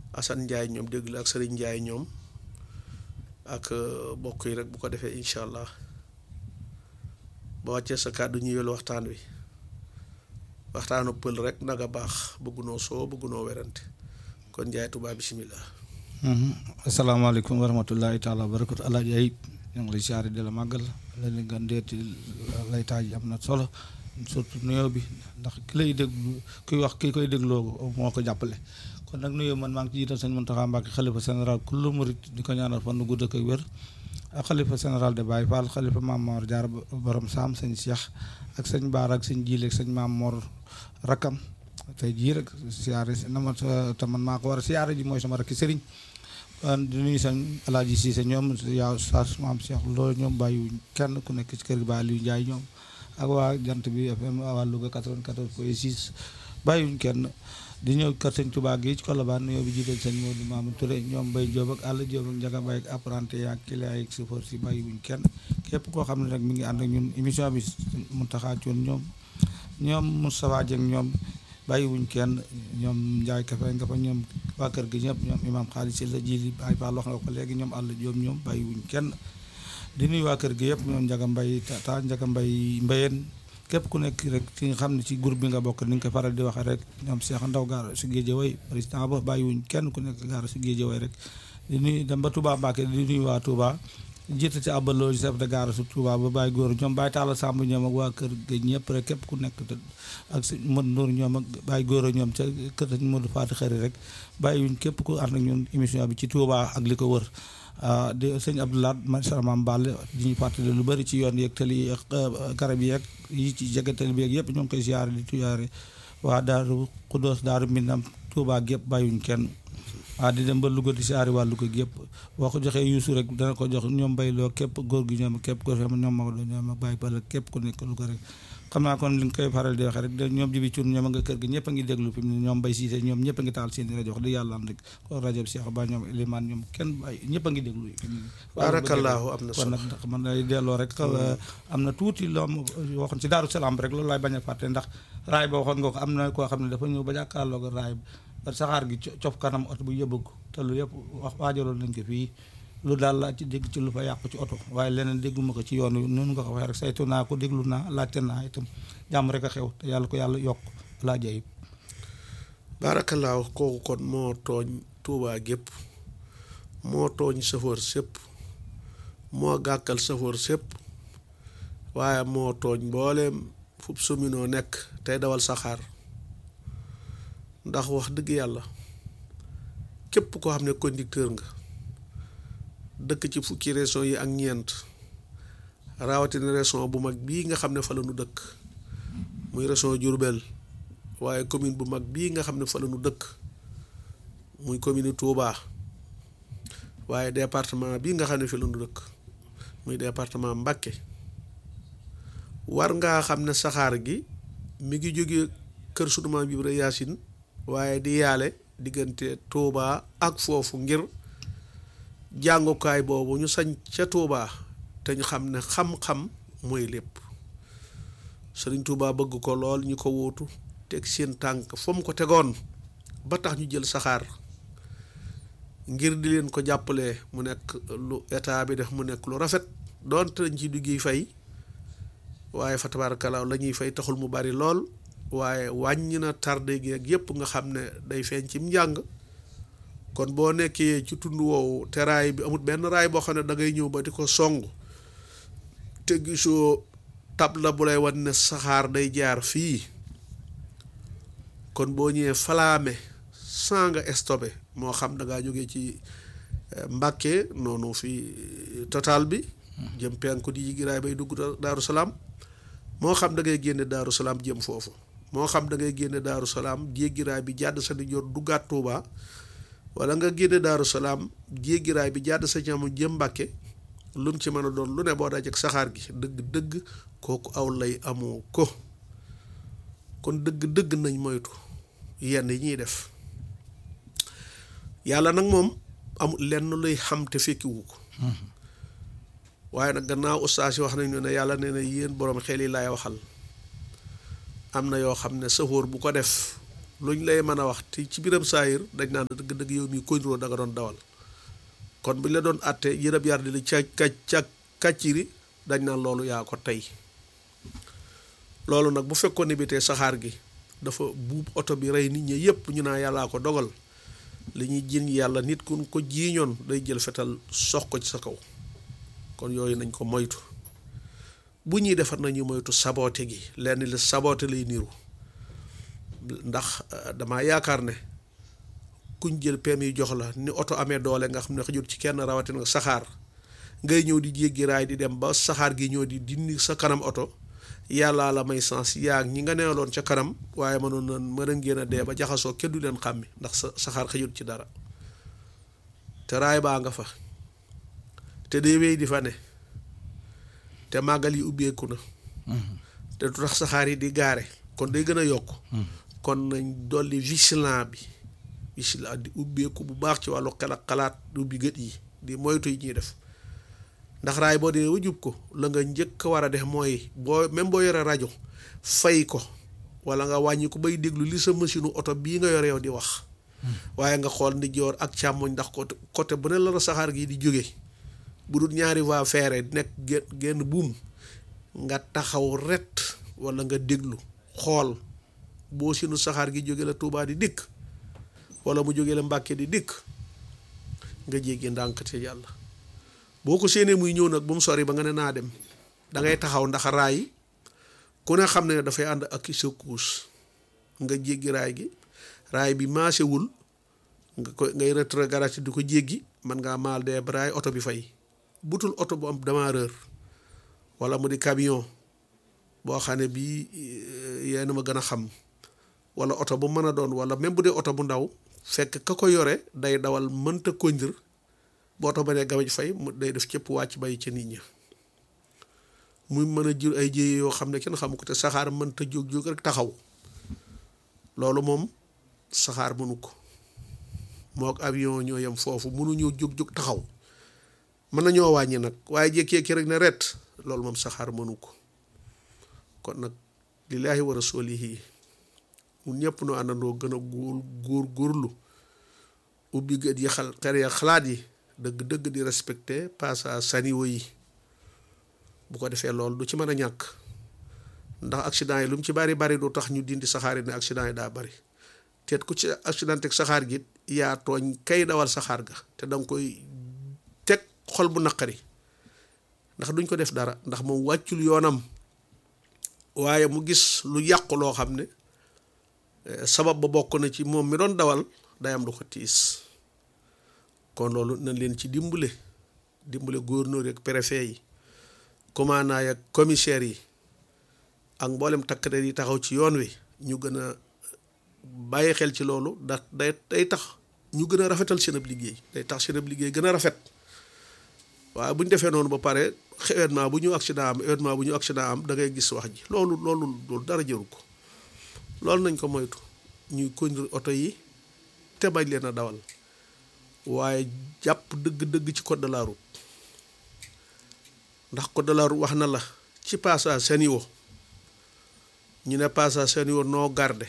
Assane Ndiaye ñoom déglu ak Serigne Ndiaye ñoom ak bokk yi rek bu ko defee incha allah ba wàccee sa kàddu ñu yël waxtaan wi waxtaanu pël rek naga baax bëggunoo soo bëggunoo werante kon Ndiaye Touba bisimilah. asalaamaaleykum wa rahmatullahi taala wa barakatu alaaji ayib ñu ngi lay siyaare di la màggal la ni nga ndeeti lay taaj am na solo surtout nuyoo bi ndax ki lay déglu kuy wax ki koy dégloo moo ko jàppale kon nag nuyoo man maa ngi ci jiital sëñ Mountakha Mbacké xalifa général kullu murit di ko ñaanal fan nu gudd ak wér ak xalifa général de Baye Fall xalifa Maam Mor Jaar borom saam sëñ Cheikh ak sëñ Baara ak sëñ Jiile ak sëñ Maam Mor Rakam tey jii rek siyaare na ma te man maa ko war a siyaare ji mooy sama rakki sëriñ di nuyu sëñ Alaaji Siise ñoom yaa Saas Maam Cheikh loolu ñoom bàyyiwuñ kenn ku nekk ci kër gi Baye Aliou Ndiaye ñoom ak waa jant bi FM waa Louga 94 point 6 bàyyiwuñ kenn di ñëw kër sëñ Touba gi ci Colobane nuyoo bi jiital sëñ Modou Mamadou Touré ñoom Mbaye Diop ak Alla Diop ak Ndiaga Mbaye ak apprenti ak client ak chauffeur si bàyyiwuñ kenn képp koo xam ne rek mi ngi ànd ak ñun émission bi Mountakha Thioune ñoom ñoom Moustapha Dieng ñoom bàyyiwuñ kenn ñoom Ndiaye Kafe nga fa ñoom waa kër gi ñëpp ñoom imam xaalis si la ji ay ba wax nga ko léegi ñoom Alla Diop ñoom bàyyiwuñ kenn di nuyu waa kër gi yëpp ñoom Ndiaga Mbaye ta Ndiaga Mbaye Mbayeen képp ku nekk rek ci nga xam ne ci groupe bi nga bokk ni nga ko faral di waxee rek ñoom Cheikh Ndaw gaara si Géejawaay président ba bàyyiwuñ kenn ku nekk gaara si Géejawaay rek di nuyu dem ba Touba Mbacké di nuyu waa Touba jiite ci abaloo chef de gare su Touba ba bàyyi góor ñoom bàyyi taala Samb ñoom ak waa kër ga ñëpp rek képp ku nekk ak si Modou Ndour ñoom ak bàyyi góor ñoom ca kër sañ Modou Fatou Xëri rek bàyyiwuñ képp ku ànd ak ñun émission bi ci Touba ak li ko wër di sëñ Abdoulaye man Maam Ball di ñu fàttali lu bëri ci yoon yeeg tali yeeg garab yeeg yi ci jege tali bi yëpp ñoo ngi koy siyaare di tuyaare waa Daaru Xuddoos Daaru Minam Touba gépp bàyyiwuñ kenn waa di dem ba Louga di siyaare waa Louga gépp boo ko joxee yuusu rek dana ko jox ñoom bayloo képp góor gi ñoom képp ko xam ñoom Maodo ñoom bàyyi bala képp ku nekk Louga rek xam naa kon li nga koy faral di waxee rek ñoom jibi cun ñoom a nga kër gi ñëpp a ngi déglu fi mu ne ñoom bay siise ñoom ñëpp a ngi taal seen rajo wax di yàlla am rek ko rajo bi Cheikh Ba ñoom Elimane ñoom kenn bàyyi ñëpp a ngi déglu barakallahu am na kon solo nag ndax man day delloo rek am na tuuti loo waxoon ci Daaru Salaam rek loolu laay bañ a fàtte ndax raay ba waxoon nga ko am na koo xam ne dafa ñëw ba jàkkaarloo ko raay ba saxaar gi cof kanam oto bu yëbëg te lu yëpp wax waajaloon nañ ko fii lu daal laa ci dégg ci lu fa yàqu ci oto waaye leneen dégguma ko ci yoon wi noonu nga ko waxee rek saytu naa ko déglu naa laajte naa itam jàmm rek a xew te yàlla ko yàlla yokk laa jayib barakallahu kooku kon moo tooñ Touba gépp moo tooñ safoor sépp moo gàkkal safoor sépp waaye moo tooñ mbooleem fub suminoo nekk tey dawal saxaar ndax wax dëgg yàlla képp koo xam ne conducteur nga dëkk ci fukki région yi ak ñeent rawatina région bu mag bii nga xam ne fa la nu dëkk muy région Diourbel waaye commune bu mag bii nga xam ne fa la nu dëkk muy commune Touba waaye département bii nga xam ne fi la nu dëkk muy département Mbacké war ngaa xam ne saxaar gi mi ngi jóge kër sunu maam Ibra Yaasin waaye di yaale diggante Touba ak foofu ngir jàngukaay boobu ñu sañ ca Touba te ñu xam ne xam-xam mooy lépp Sëriñ Touba bëgg ko lool ñu ko wóotu teg seen tànk fa mu ko tegoon ba tax ñu jël saxaar ngir di leen ko jàppale mu nekk lu état bi def mu nekk lu rafet doonte dañ ci duggi fay waaye fa tabarakalaaw la ñuy fay taxul mu bari lool waaye wàññi na tardé gi ak yépp nga xam ne day feeñ ci njàng kon boo nekkee ci tund woowu te raay bi amut benn raay boo xam ne da ngay ñëw ba di ko song te gisoo tabla bu lay wan ne saxaar day jaar fii kon boo ñëwee falaame saa nga stoppé moo xam da ngaa jógee ci Mbàkke noonu fii total bi jëm penku di jigi raay bay dugg Daaru Salaam moo xam da ngay génne Daaru Salaam jëm foofu moo xam da ngay génne Daaru Salaam jéggi raay bi jàdd sa ndijoor duggaat Tuuba wala nga génne Daaru Salaam jéggi raay bi jàdd sa ñamu jëm Mbàkke lu mu ci mën a doon lu ne boo dajek saxaar gi dëgg dëgg kooku aw lay amoo ko kon dëgg dëgg nañ moytu yenn yi ñuy def yàlla nag moom amul lenn luy xam te fekkiwu ko waaye nag gannaaw ustaas yi wax nañu ne yàlla nee na yéen boroom xel yi laay waxal am na yoo xam ne sëfoor bu ko def luñ lay mën a wax te ci biram saayir dañ naan dëgg dëgg yow mi koy niroo da nga doon dawal kon buñ la doon àtte yërëb yar di la ca ca kàcciri dañ naan loolu yaa ko tey loolu nag bu fekkoon ne bi tey saxaar gi dafa buub oto bi rey nit ñi yépp ñu naa yàllaa ko dogal li ñuy jiiñ yàlla nit kun ko jiiñoon day jël fetal sox ko ci sa kaw kon yooyu nañ ko moytu bu ñuy defar nañu moytu saboote gi lenn li saboote lay niru ndax dama yaakaar ne kuñ jël permis yi jox la ni oto amee doole nga xam ne xajut ci kenn rawatina saxaar ngay ñëw di jéggi raay di dem ba saxaar gi ñëw di dindi sa kanam oto yàllaa la may sens yaa ñi nga neewaloon ca kanam waaye mënoon na mën a ngeen a dee ba jaxasoo kenn du leen xàmmi ndax sa saxaar xajut ci dara te raay baa nga fa te day wéy di fa ne te màggal yi ubbeeku na te du tax saxaar yi di gaare kon day gën a yokk kon nañ dolli vigilant bi vigilant di ubbeeku bu baax ci wàllu xel ak xalaat du ubbi gët yi di moytu yi ñuy def ndax raay boo dee ba jub ko la nga njëkk a war a def mooy boo même boo yore rajo fay ko wala nga wàññi ko bay déglu li sa machine oto bii nga yore yow di wax waaye nga xool ndi joor ak càmmoñ ndax côté côté bu ne la la saxaar gi di jóge bu dul ñaari voie ferrée nekk genn buum nga taxaw ret wala nga déglu xool boo sinu saxaar gi jóge la Tuubaa di dikk wala mu jóge la Mbàkke di dikk nga jéggi ndànk te yàlla boo ko séenee muy ñëw nag bu mu sori ba nga ne naa dem da ngay taxaw ndax raay ku ne xam ne dafay ànd ak secousse nga jéggi raay gi raay bi maasewul nga ko ngay rétrograde di ko jéggi man ngaa maal dee ba raay oto bi fay butul oto bu am démarreur wala mu di camion boo xam ne bii yéen ma gën a xam wala oto bu mën a doon wala même bu dee oto bu ndaw fekk ka ko yore day dawal mënta kondir boo oto ba ne gamaj fay mu day def cëpp wàcc bàyyi ca nit ña muy mën a jur ay jéye yoo xam ne kenn xamu ko te saxaar mënta jóg-jóg rek taxaw loolu moom saxaar mënu ko moo ak avion ñoo yem foofu mënuñoo jóg-jóg taxaw mën nañoo wàññi nag waaye jékki-jékki rek ne ret loolu moom saxaar mënu ko kon nag lillaahi wa rasuulihi mu ñëpp nu àndandoo gën a góor góor góorlu ubbi gët yi xal xere xalaat yi dëgg-dëgg di respecté passage saniwo yi bu ko defee loolu du ci mën a ñàkk ndax accident yi lu mu ci bari bari du tax ñu dindi saxaar yi ne accident yi daa bari teet ku ci accident teg saxaar gi yaa tooñ kay dawal saxaar ga te danga koy teg xol bu naqari ndax duñ ko def dara ndax moom wàccul yoonam waaye mu gis lu yàqu loo xam ne sabab ba bokk na ci moom mi doon dawal day am lu ko tiis kon loolu nañ leen ci dimbale dimbale gouverneur yi ak préfet yi commandant yi ak commissaire yi ak mboolem takk der yi taxaw ci yoon wi ñu gën a bàyyi xel ci loolu ndax day day tax ñu gën a rafetal seen ab liggéey day tax seen ab liggéey gën a rafet waaye bu ñu defee noonu ba pare événement bu ñu accident am événement bu ñu accident am da ngay gis wax ji loolu loolu loolu dara jëru ko loolu nañ ko moytu ñuy conduire oto yi te bañ leen a dawal waaye jàpp dëgg-dëgg ci code de la route ndax code de la route wax na la ci passage seniwo ñu ne passage seniwo noo garde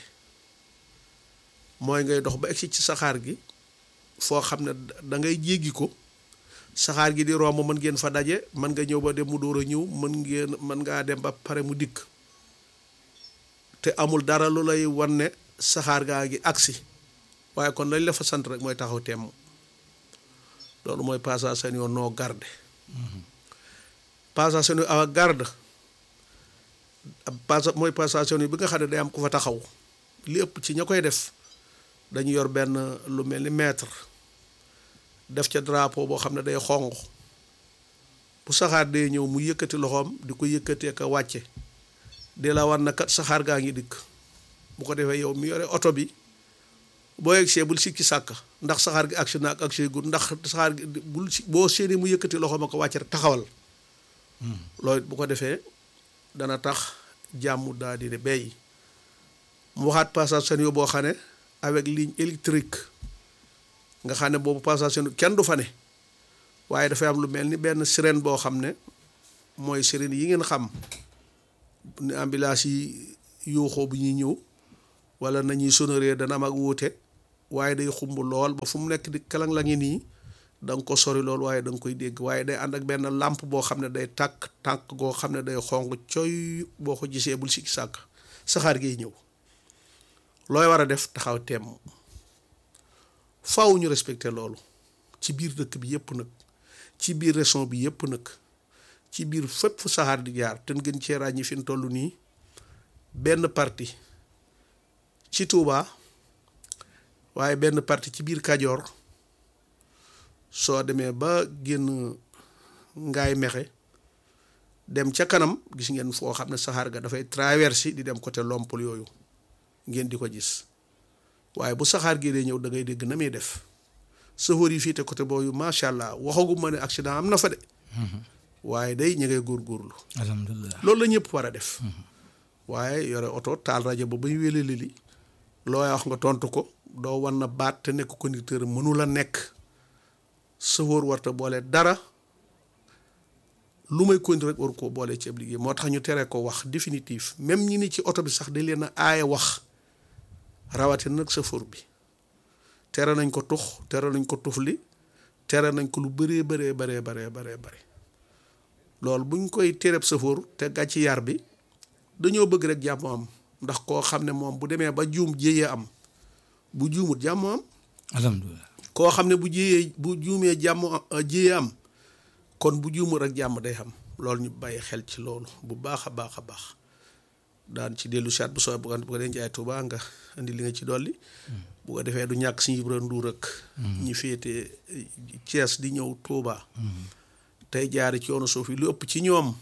mooy ngay dox ba egsi ci saxaar gi foo xam ne da ngay jéggi ko saxaar gi di romb mën ngeen fa daje mën nga ñëw ba dem mu door a ñëw mën ngeen mën ngaa dem ba pare mu dikk te amul dara lu lay wan ne saxaar gaa ngi agsi waaye kon lañ la fa sant rek mooy taxaw temm loolu mooy passage seen yoon noo garde passage seen yoon awa garde passage mooy passage seen yoon bi nga xam ne day am ku fa taxaw li ëpp ci ña koy def dañu yor benn lu mel ni mètre def ca drapeau boo xam ne day xonq bu saxaar day ñëw mu yëkkati loxoom di ko yëkkatee ka wàcce di la war na kat saxaar gaa ngi dikk bu ko defee yow mi yore oto bi boo yegsee bul sikki sàkk ndax saxaar gi agsi na ak agsi gu ndax saxaar gi bul si boo séenee mu yëkkati loxoom a ko wàcce rek taxawal loolu bu ko defee dana tax jàmm daa di ne bay mu waxaat passage seen yo boo xam ne avec ligne électrique nga xam ne boobu passage seen kenn du fa ne waaye dafay am lu mel ni benn sirène boo xam ne mooy sirène yi ngeen xam ni ambulance yi yuuxoo bu ñuy ñëw wala nañuy sonoree dana am ak wuute waaye day xumb lool ba fu mu nekk di kalang la ngi nii da nga ko sori lool waaye da nga koy dégg waaye day ànd ak benn làmp boo xam ne day tàkk tàkk goo xam ne day xong coy boo ko gisee bul sikki sàkk saxaar giy ñëw looy war a def taxaw temm faw ñu respecté loolu ci biir dëkk bi yépp nag ci biir région bi yépp nag ci biir fépp fu saxaar di jaar te gën cee ràññi fi mu toll nii benn parti ci Touba waaye benn parti ci biir Kajoor soo demee ba génn ngaay mexe dem ca kanam gis ngeen foo xam ne saxaar ga dafay traversé di dem côté Lompul yooyu ngeen di ko gis waaye bu saxaar gi dee ñëw da ngay dégg na muy def sëfoor yi fii te côté boobu macha allah waxagu ma ne accident am na fa de. waaye day ñu ngay góorgóorlu. alhamdulilah loolu la ñëpp war a def. waaye yore oto taal rajo ba bay wéle li looy wax nga tontu ko doo wan na baat te nekk conducteur mënu la nekk sëfoor warta boole dara lu may conduire rek waru koo boole ci ab liggéey moo tax ñu tere ko wax définitif même ñi ni ci oto bi sax dañ leen a aaye wax rawatina nag sëfoor bi. tere nañ ko tux tere nañ ko tufli tere nañ ko lu bëree bëree bëree bëree bëree bëri loolu buñ koy tereb safoor te gàcc yar bi dañoo bëgg rek jàmm am ndax koo xam ne moom bu demee ba juum jéyee am bu juumut jàmm am alhamdulilah koo xam ne bu jéyee bu juumee jàmm jéyee am kon bu juumut rek jàmm day am loolu ñu bàyyi xel ci loolu bu baax a baax a baax daan ci dellu saat bu soo bu ko dee jaay Tuubaa nga indi li nga ci dolli bu ko defee du ñàkk suñu Ibra Nduur ak ñi féete Thiès di ñëw Touba. tey jaari ci yoonu suuf yi lu ëpp ci ñoom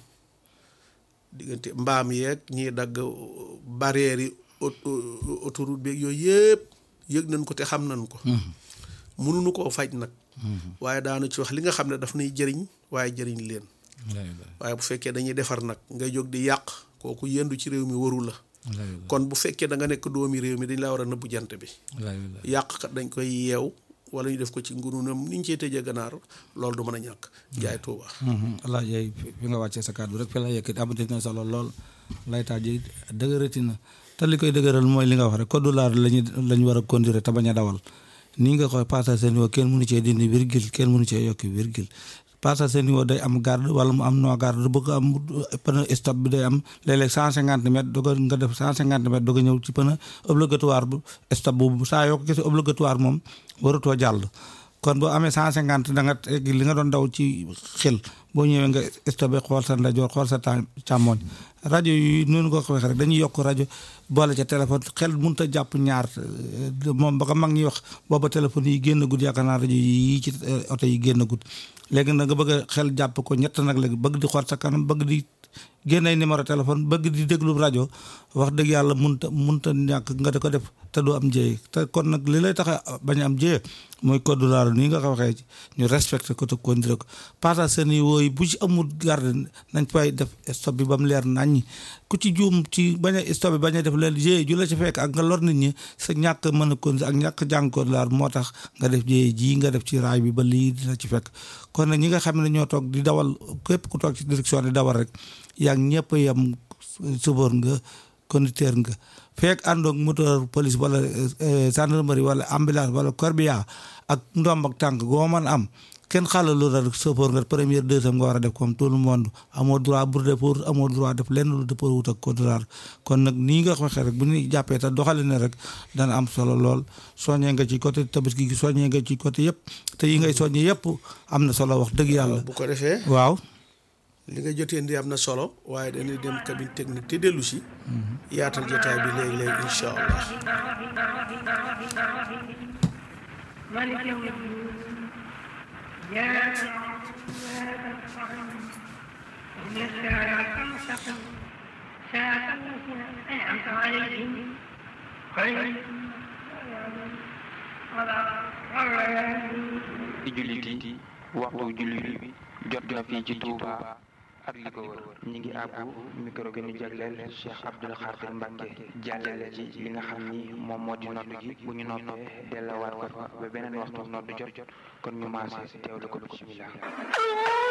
diggante mbaam yeeg ñiy dagg barrières yi autoroute beeg yooyu yëpp yëg nañ ko te xam nañ ko mënuñu koo faj nag waaye daanu ci wax li nga xam ne daf nay jëriñ waaye jëriñ leen waaye bu fekkee dañuy defar nag ngay jóg di yàq kooku yendu ci réew mi waru la kon bu fekkee da nga nekk doomi réew mi dañ laa war a nëbbu jant bi yàqkat dañ koy yeew wala ñu def ko ci ngurunam ni ñu cee tëjee ganaar loolu du mën a ñàkk jaay tuuba allah yaay fi nga wàccee sa kàddu rek fi la yëkkati amati na solo lool laytaaj yi dëgërati na te li koy dëgëral mooy li nga wax rek code laar lañu lañu war a conduire te bañ a dawal nii nga koy passage seen niveau kenn mënu cee dindi virgule kenn mënu cee yokki virgule passage seen niveau day am garde wala mu am no garde bëgg am pneu stop bi day am léeg-léeg cent cinquante mètres doog nga def cent cinquante mètres doog a ñëw ci pneu obligatoire bu stop boobu saa yoo ko gisee obligatoire moom waratoo jàll kon boo amee cent cinquante da nga teg li nga doon daw ci xel boo ñëwee nga stopé xool sa ndajoor xool sa càmmooñ rajo yi noonu ko waxee rek dañuy yokk rajo boole ca téléphone xel mënut a jàpp ñaar moom ba ko mag ñuy wax booba téléphone yi génn gud yaakaar naa rajo yi ci oto yi génn gud léegi nag nga bëgg a xel jàpp ko ñett nag léegi bëgg di xool sa kanam bëgg di génnay numéro téléphone bëgg di déglu rajo wax dëgg yàlla munta munta ñàkk nga di ko def te du am jéye te kon nag li lay tax a bañ a am jéye mooy code laaro nii nga ko waxee ñu respecté ko te condiré ko passage seen yi wooyu bu ci amul garde nañ fay def stop bi ba mu leer naññi ku ci juum ci bañ a stop bi bañ a def leen jéye ju la ci fekk ak nga lor nit ñi sa ñàkk mën a condiré ak ñàkk jàng code laaro moo tax nga def jéye jii nga def ci raay bi ba lii dina ci fekk kon nag ñi nga xam ne ñoo toog di dawal képp ku toog ci direction di dawal rek yaa ngi ñëpp yam chauffeur nga conducteur nga fekk àndoog moteur police wala gendarmerie wala ambulance wala corbillard ak ndomb ak tànk goo mën am kenn xaaral lu rek chauffeur nga première deuxième nga war a def comme tout le monde amoo droit pour dépôt amoo droit def lenn lu dépôt wut ak code routier kon nag nii nga waxee rek bu ñu jàppee te doxale ne rek dana am solo lool soññee nga ci côté tabaski gi soññee nga ci côté yëpp te yi ngay soññee yëpp am na solo wax dëgg yàlla. bu ko defee waaw. li nga jotee ndi am na solo waaye dañuy dem cabine technique te dellu si. yaatal jotaay bi léegi léegi incha allah. ci jullit yi waxtu jullit bi jot na fii ci Touba ak li ko wër ñi ngi àbbu micro gi ñu jagleel Cheikh Abdoul Khadir Mbacke jàllale ci li nga xam ni moom moo di nodd gi bu ñu noppee dellawaat ko fa ba beneen waxtu nodd jot kon ñu maase teewlu ko bismillah